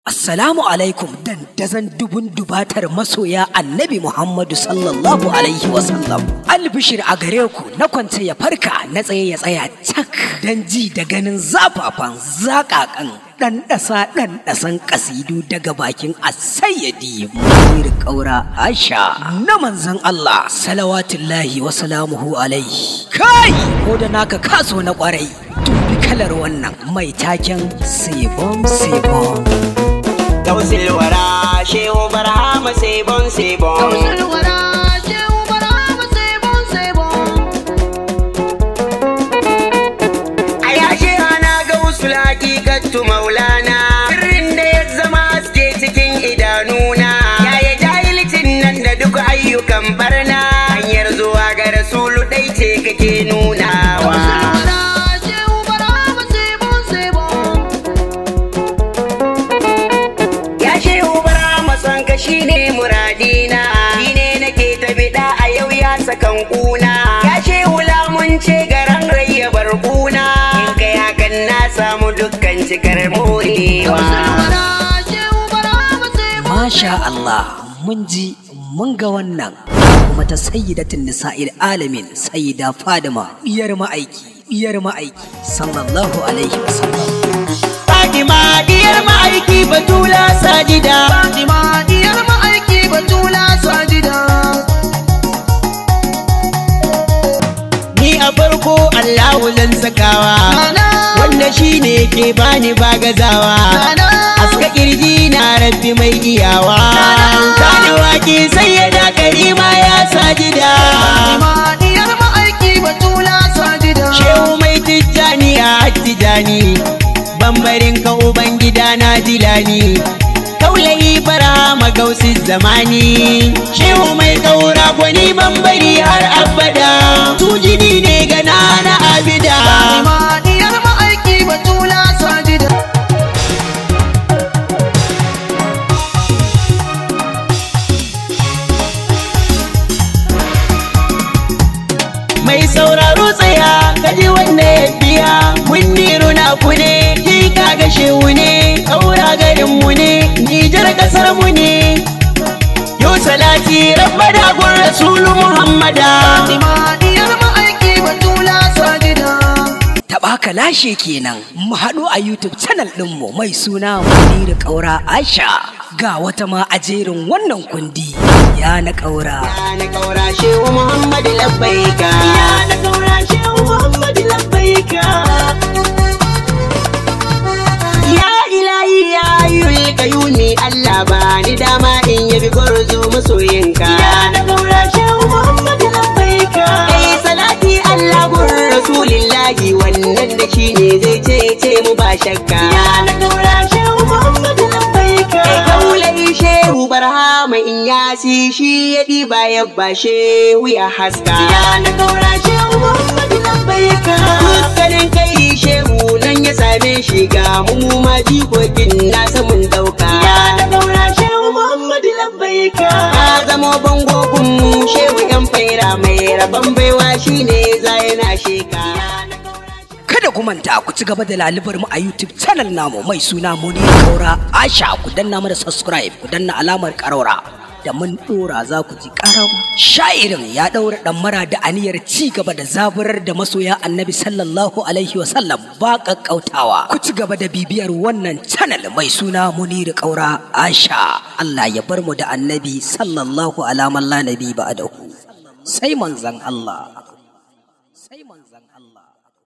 Assalamu alaikum dandazon dubun dubatar masoya annabi Muhammadu sallallahu alaihi wasallam. Albishir a gare ku na kwance ya farka na tsaye ya tsaya cak don ji da ganin zafafan zakakan ɗanɗasa ɗanɗasan ƙasidu daga bakin asayyadi munir ƙaura Aisha na manzan Allah salawatullahi wa salamuhu alaihi. Kai ko da naka kaso na ƙwarai dubi kalar wannan mai taken sebon sebon. Gausil wara shehu barhama sebon sebon A yashe ana gausul hakikatu maulana Sirrin da ya zama haske cikin idanuna Yaya jahilcin nan da duk ayyukan barna Hanyar zuwa ga rasulu ɗai ce kake nunawa Ya shehu barhama son ka shine muradina Shine nake ta biɗa a yau ya sakan kuna Ya shehu lamun ce garan rayya barkuna In kai hakan na samu dukkan cikar morewa Masha Allah mun ji mun ga wannan kuma ta sayyidatin nisa'il alamin sayyida Fadima iyar ma'aiki iyar ma'aiki sallallahu alaihi wasallam Fatima diyar ma'aiki batula sajida Ni a farko Allahu zan sakawa Wanda shi ne ke bani bagazawa Aska kirji na rabbi mai iyawa Kana waki sai ya da karima ya sajida Shehu mai tijjani a tijjani Bambarin ka ubangida na dilani Kaulayi fara magausi zamani Shehu mai kaura gwani bambari har abada Tujini ne gana na abida Mai sauraro tsaya kaji wanda ya biya Mun niru na ku ne ki kaga shehu ne Kaura garin mu ne Nijar kasar mu ne Yo salati rabba da gun rasulu Muhammada taɓa ka lashe kenan mu haɗu a YouTube channel ɗinmu mai suna Munir Ƙaura Aisha ga wata ma a jerin wannan kundi ya na ƙaura Ya na kaura shehu Muhammadu labbaika Ya na kaura shehu Muhammadu labbaika Ya ilahi ya ayyul kayuni Allah ba ni dama in yabi gwarzo masoyinka Ya na kaura shehu Muhammadu labbaika Kai salati Allah gun rasulillahi wannan da shi ne zai cece mu ba shakka Ya na kaura shehu Muhammadu labbaika Kai kaulai shehu barhama in yasi shi ya ɗiba ya ba shehu ya haska Ya na kaura shehu Muhammadu labbaika Dukkanin kai shehu nan ya same shi ga mu ma jikokin nasa mun dauka Ya na kaura shehu Muhammadu labbaika Ka zamo bango kun mu shehu yan faira mai rabon baiwa shine za yana sheka Ya na kaura kada ku manta ku ci gaba da lalubar mu a YouTube channel namu mai suna Munir Ƙaura Aisha ku danna mana subscribe ku danna alamar ƙaraura da mun dora za ku ji ƙaram sha'irin ya ɗaura ɗammara da aniyar ci gaba da zaburar da masoya annabi sallallahu alaihi wasallam ba ƙaƙƙautawa ku ci gaba da bibiyar wannan channel mai suna Munir Ƙaura Aisha Allah ya bar mu da annabi sallallahu alaman la nabi ba'dahu sai manzon Allah sai manzon Allah